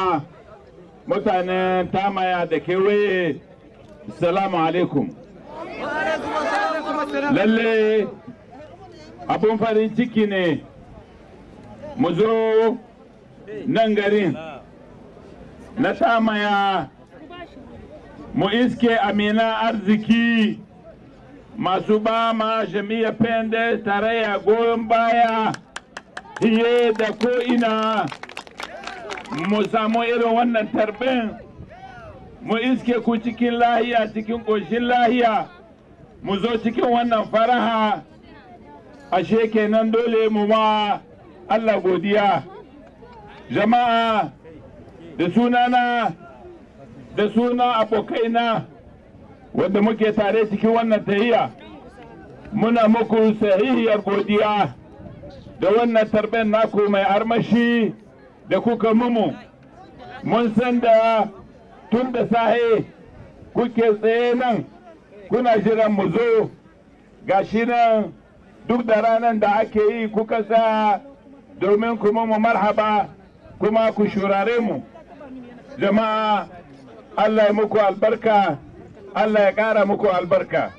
jama'a mutanen tamaya da kewaye salamu alaikum lalle abun farin ciki ne mu zo nan garin na tamaya mu iske amina arziki masu ba ma jami'a pende tarayya goyon baya fiye da ko'ina mu samu irin wannan tarbin mu iske ku cikin lahiya cikin ƙoshin lahiya mu zo cikin wannan faraha ashe kenan dole mu ma Allah godiya jama'a da sunana da suna abokaina wanda muke tare cikin wannan tahiya muna muku sahihiyar godiya da wannan tarben naku mai armashi da kuka mumu mun san da tun da sahe kuke tsaye nan kuna jiran mu zo gashi nan duk da ranar da ake yi kuka sa domin kuma mu marhaba kuma ku shurare mu jama'a Allah ya muku albarka Allah ya ƙara muku albarka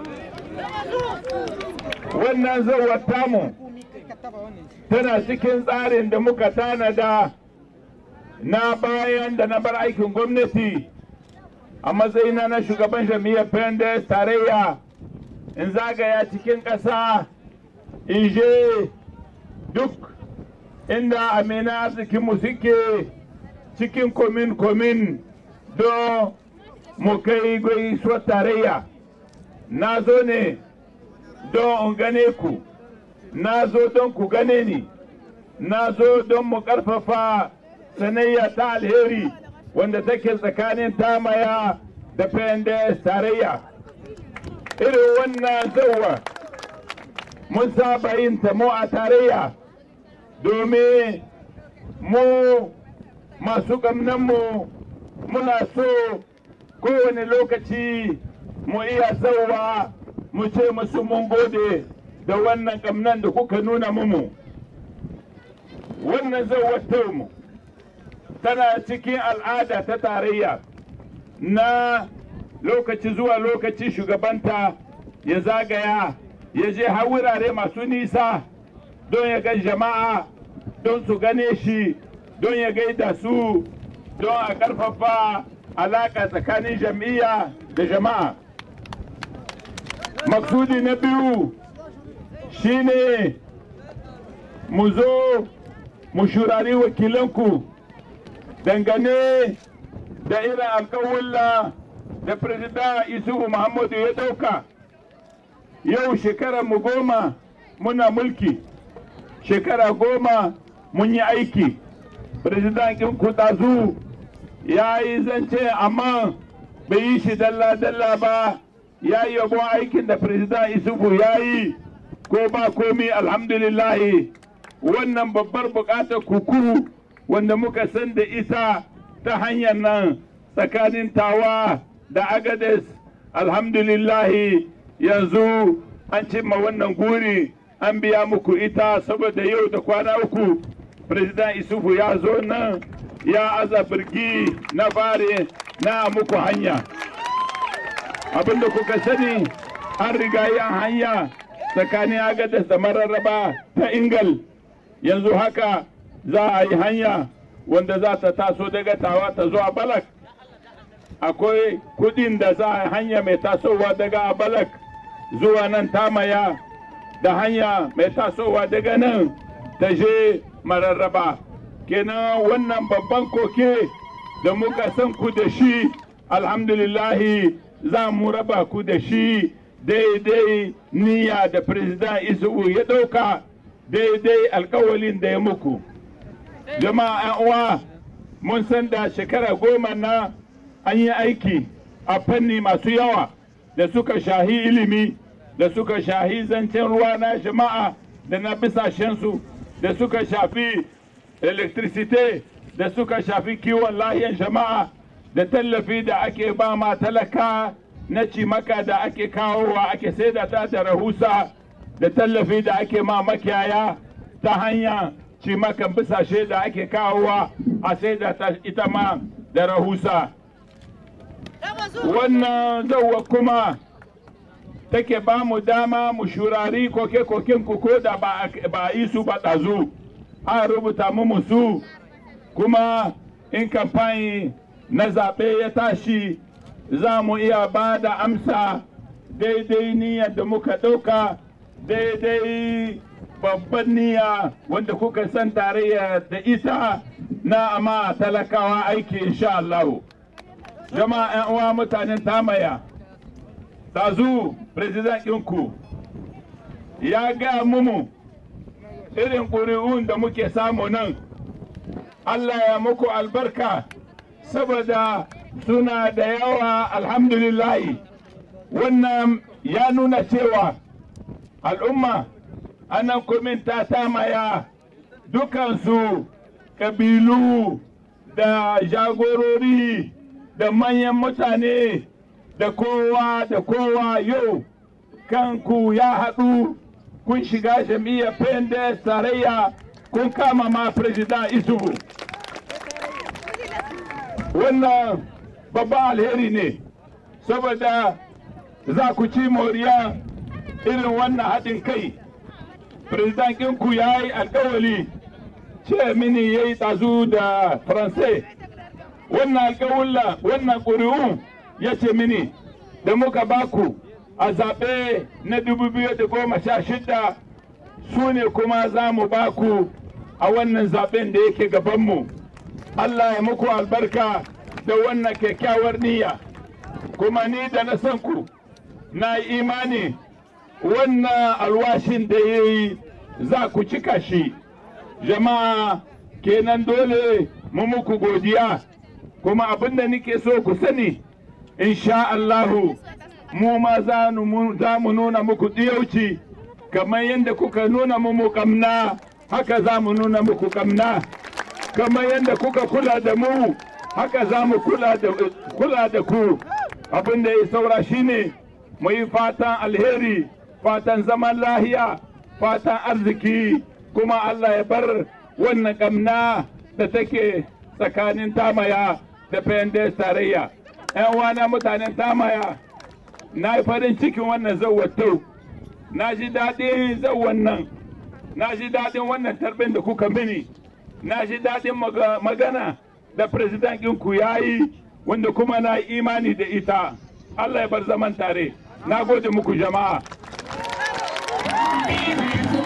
wannan zauwar tamu tana cikin tsarin da muka tanada na bayan da na bar aikin gwamnati a matsayina na shugaban jami'ar pendes tarayya in zagaya cikin ƙasa in je duk inda amina arzikinmu suke cikin komin-komin don mu kai gaisuwar tarayya na zo ne don in gane ku na zo don ku gane ni na zo don mu ƙarfafa sanayya ta alheri wanda take tsakanin tamaya da pendes tarayya irin wannan zauwa mun saba yin ta mu a tarayya domin mu masu mu muna so kowane lokaci mu iya zauwa mu ce musu mun gode da wannan kamnan da kuka nuna mumu wannan zauwar mu tana cikin al'ada ta tarayya na lokaci zuwa lokaci shugabanta ya zagaya ya je har wurare masu nisa don ya ga jama'a don su gane shi don ya gaida su don a ƙarfafa alaƙa tsakanin jam'iyya da jama'a maksudi na biyu shine mu zo mu shurari wakilanku dangane da irin alkawulla da Firista Isuhu Muhammadu ya ɗauka yau shekara mu goma muna mulki shekara goma mun yi aiki Firizidankin Kutazu ya yi zance amma bai yi shi dalla-dalla ba ya yi yabon aikin da Firizidan Isufu ya yi ko ba komi alhamdulillahi wannan babbar bukatar kuku wanda muka san da ita ta hanyar nan tsakanin tawa da agades alhamdulillahi yanzu an cimma wannan guri an biya muku ita saboda yau da kwana uku president isufu ya zo nan ya aza birgi na fare na muku hanya abinda kuka sani an riga yan hanya tsakanin agades da mararraba ta ingal yanzu haka za a yi hanya wanda za ta taso daga tawa ta zuwa balak akwai kudin da za a hanya mai tasowa daga balak zuwa nan tamaya da hanya mai tasowa daga nan ta je mararraba kenan wannan babban koke da muka san ku da shi alhamdulillahi za mu raba ku da shi daidai niyya da firisida isu'u ya ɗauka daidai alkawalin da ya muku jama'a 'yan uwa mun san da shekara goma na an yi aiki a fanni masu yawa da suka shahi ilimi da suka shahi zancen ruwa na jama'a da na bisashensu da suka shafi electricity da suka shafi kiwon lahiyan jama'a da tallafi da ake ba ma talaka na cimaka da ake kawowa ake saida ta da rahusa da tallafi da ake ma makiyaya ta hanya cimakan bisashe da ake kawowa a sai da ita ma da rahusa wannan zauwa kuma take ba mu dama mu shurari koke-koken ku ko da ba a yi su ba ɗazu an rubuta mu su kuma in kamfani na zaɓe ya tashi za mu iya ba da amsa daidai niyyar da muka ɗauka daidai babban niyya wanda kuka san tarayya da ita na amma talakawa aiki insha Allah. jama'a 'yan uwa mutanen tamaya tazu president ɗinku ya gaya mumu irin ƙuri'un da muke samu nan Allah ya muku albarka saboda suna da yawa alhamdulillahi wannan ya nuna cewa al'umma anan kumin ta tamaya dukansu ƙabilu da jagorori da manyan mutane da kowa da kowa yau kanku ya haɗu kun shiga jam'iyyar pendes tarayya kun kama ma president isubu wannan babban alheri ne saboda za ku ci moriya irin wannan haɗin kai president ɗinku ya yi alkawali ce mini ya yi tazu da faransai wannan alkawulla wannan ƙuri'u ya ce mini da muka baku a zaɓe na 2016 su ne kuma za mu baku a wannan zaɓen da yake gabanmu Allah ya muku albarka da wannan kyakkyawar niyya kuma ni da na san ku na yi imani wannan alwashin da ya yi za ku cika shi jama'a kenan dole mu muku godiya kuma abin da nake so ku sani insha Allahu mu ma za mu nuna muku ɗiyauci kamar yadda kuka nuna mu kamna haka za mu nuna muku kamna kamar yadda kuka kula da mu haka za mu kula da ku abin da ya saura shine mu yi fatan alheri fatan zaman lahiya fatan arziki kuma Allah ya bar wannan kamna da take tsakanin tamaya da fayandes tarayya yan wana mutanen tamaya na yi farin cikin wannan zawatau na ji daɗin zawan nan na ji daɗin wannan tarbin da kuka mini na ji daɗin magana da president ɗinku ya yi wanda kuma na yi imani da ita Allah ya bar zaman tare na gode muku jama'a